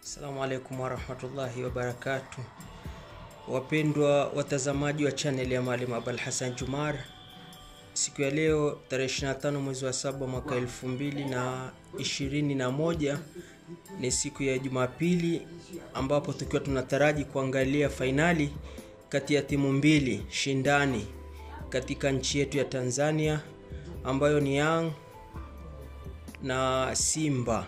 Assalamu alaikum warahmatullahi wabarakatuh. Wapendwa watazamaji wa channel ya Maalim Abul Hassan Jumar, siku ya leo tarehe 25 mwezi wa saba mwaka elfu mbili na ishirini na moja ni siku ya Jumapili ambapo tukiwa tunataraji kuangalia fainali kati ya timu mbili shindani katika nchi yetu ya Tanzania ambayo ni Young na Simba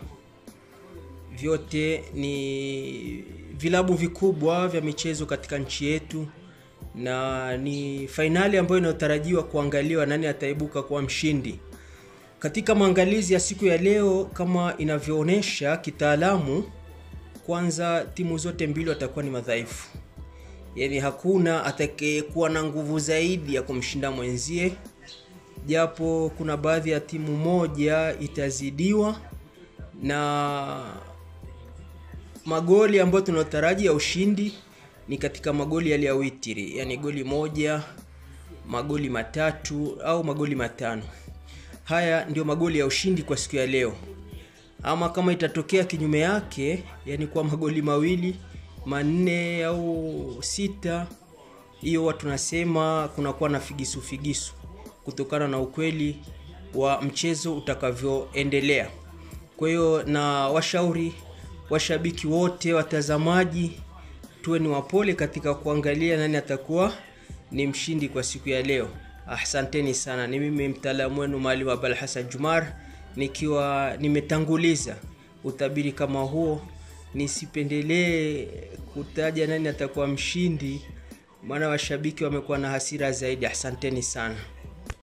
vyote ni vilabu vikubwa vya michezo katika nchi yetu na ni fainali ambayo inayotarajiwa kuangaliwa nani ataibuka kuwa mshindi. Katika maangalizi ya siku ya leo, kama inavyoonyesha kitaalamu, kwanza timu zote mbili watakuwa ni madhaifu, yaani hakuna atakayekuwa na nguvu zaidi ya kumshinda mwenzie, japo kuna baadhi ya timu moja itazidiwa na magoli ambayo tunataraji ya ushindi ni katika magoli yale ya witiri, yani goli moja, magoli matatu au magoli matano. Haya ndio magoli ya ushindi kwa siku ya leo. Ama kama itatokea kinyume yake, yani kwa magoli mawili, manne au sita, hiyo watu tunasema kunakuwa na figisu figisu, kutokana na ukweli wa mchezo utakavyoendelea. Kwa hiyo na washauri washabiki wote, watazamaji, tuwe ni wapole katika kuangalia nani atakuwa ni mshindi kwa siku ya leo. Asanteni sana. Ni mimi mtaalamu wenu Maalim Abul Hassan Jumar, nikiwa nimetanguliza utabiri kama huo, nisipendelee kutaja nani atakuwa mshindi, maana washabiki wamekuwa na hasira zaidi. Asanteni sana.